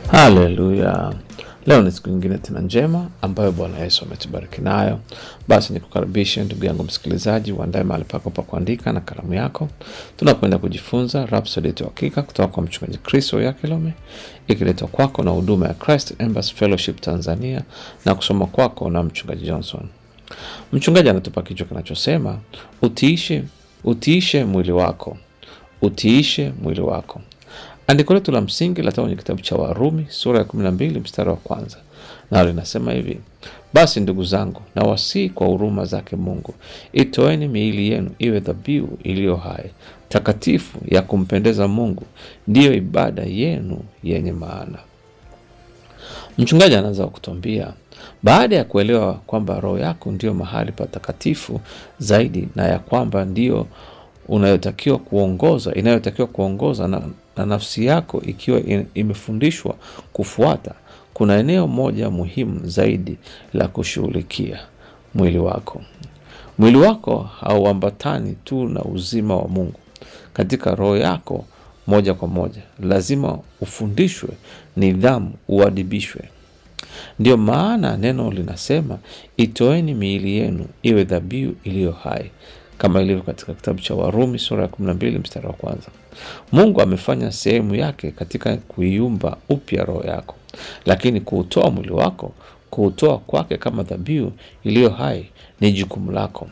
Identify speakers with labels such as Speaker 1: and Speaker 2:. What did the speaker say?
Speaker 1: Haleluya! Leo ni siku nyingine tena njema ambayo Bwana Yesu ametubariki nayo. Basi nikukaribishe ndugu yangu msikilizaji, uandae mahali pako pa kuandika na kalamu yako, tunakwenda kujifunza Rhapsody yetu ya Hakika kutoka kwa mchungaji Kristo Yakilome, ikiletwa kwako na huduma ya Christ Embassy Fellowship Tanzania na kusoma kwako na mchungaji Johnson. Mchungaji anatupa kichwa kinachosema utiishe, utiishe mwili wako, utiishe mwili wako. Andiko letu la msingi latoka kwenye kitabu cha Warumi sura ya 12 mstari wa kwanza, nalo linasema hivi: basi ndugu zangu, na wasii kwa huruma zake Mungu, itoeni miili yenu iwe dhabihu iliyo hai, takatifu, ya kumpendeza Mungu, ndiyo ibada yenu yenye maana. Mchungaji anaanza kutuambia baada ya kuelewa kwamba roho yako ndiyo mahali patakatifu zaidi na ya kwamba ndiyo unayotakiwa kuongoza inayotakiwa kuongoza na, na nafsi yako ikiwa in- imefundishwa kufuata, kuna eneo moja muhimu zaidi la kushughulikia: mwili wako. Mwili wako hauambatani tu na uzima wa Mungu katika roho yako moja kwa moja, lazima ufundishwe nidhamu, uadibishwe. Ndiyo maana neno linasema itoeni miili yenu iwe dhabihu iliyo hai, kama ilivyo katika kitabu cha Warumi sura ya 12 mstari wa kwanza. Mungu amefanya sehemu yake katika kuiumba upya roho yako, lakini kuutoa mwili wako, kuutoa kwake kama dhabihu iliyo hai ni jukumu lako.